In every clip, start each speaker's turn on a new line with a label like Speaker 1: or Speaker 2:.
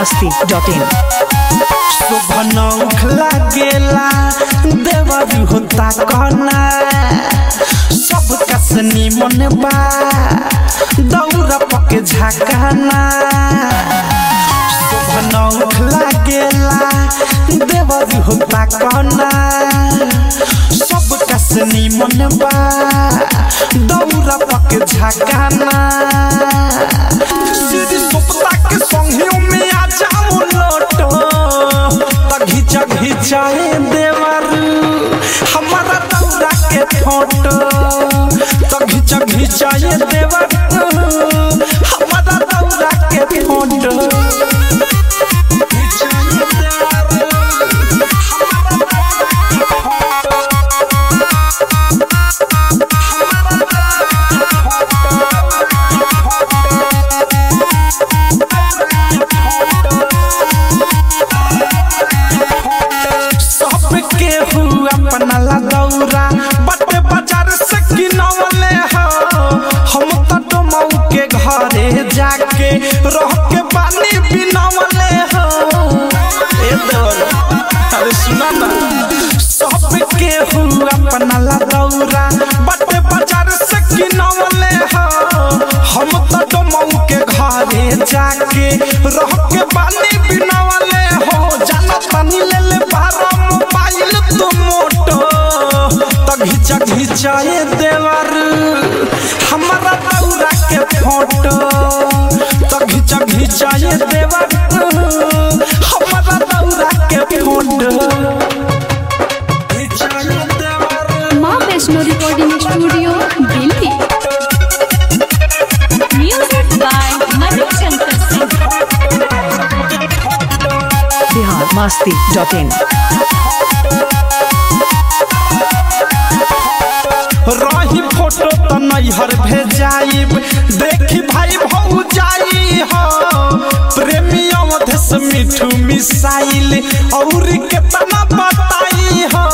Speaker 1: masti.in
Speaker 2: शोभनौख लागेला देवर होता कहना सब कसनी मन बा दौरा पके झकाना शोभनौख लागेला देवर होता कहना सब कसनी मन बा दौरा पके झकाना सीधी सुपता के संगियों में आ जाओ लोटो त घिचा घिचाए देवर हमारा दौरा के फोटो त घिचा घिचाए देवर हमारा दौरा के फोटो घिचाए सबके हुआ अपना दौरा बटे बाजार से किनवले हो हम त डोमऊ के घरे जाके रह के पानी बिनवले हो ए दौरा अरे सुना ना सबके हुआ अपना दौरा बटे बाजार से किनवले हो हम त डोमऊ के घरे जाके रह के पानी बिनवले हो जाना पानी ले ले बारा मोबाइल तो मोटो त घिचा घिचाए देवर हमारा दौरा के फोटो त घिचा घिचाए देवर हमारा दौरा के फोटो घिचाए देवर
Speaker 3: माँ Vaishno recording studio Delhi music by Manu Shankar Singh
Speaker 1: Bihar masti.in
Speaker 2: रही फोटो त नैहर भेजाइब देखी भाई भौ जाई हो प्रेमी अवधेश मिठू मिसाइल और केतना बताई हो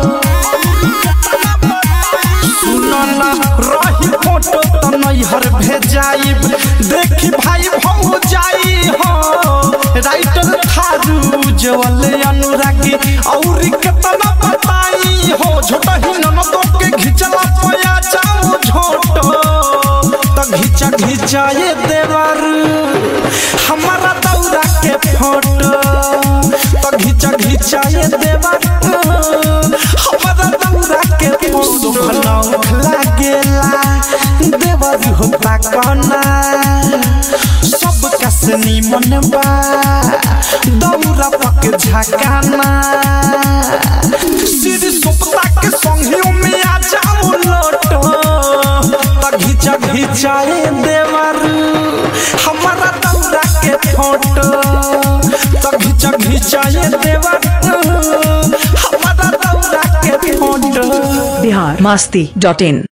Speaker 2: सुनो ना रही फोटो त नैहर भेजाइब देखी भाई भौ जाई हो राइटर थारू जवल अनुरागी और केतना बताई हो छोटा ही ननदो के घिचला पया जाओ झोटो त घिचा घिचाए देवर हमारा दौरा के फोटो त घिचा घिचाए देवर हमारा दौरा के फोटो भनौख लागेला देवर होता कहना सब कसनी मन बा दौरा पक झकाना सीधी सुपता के संगियों में आ जाओ लोटो त घिचा घिचाए देवर हमारा दौरा के फोटो त घिचा घिचाए देवर हमारा दौरा के फोटो
Speaker 1: Bihar masti.in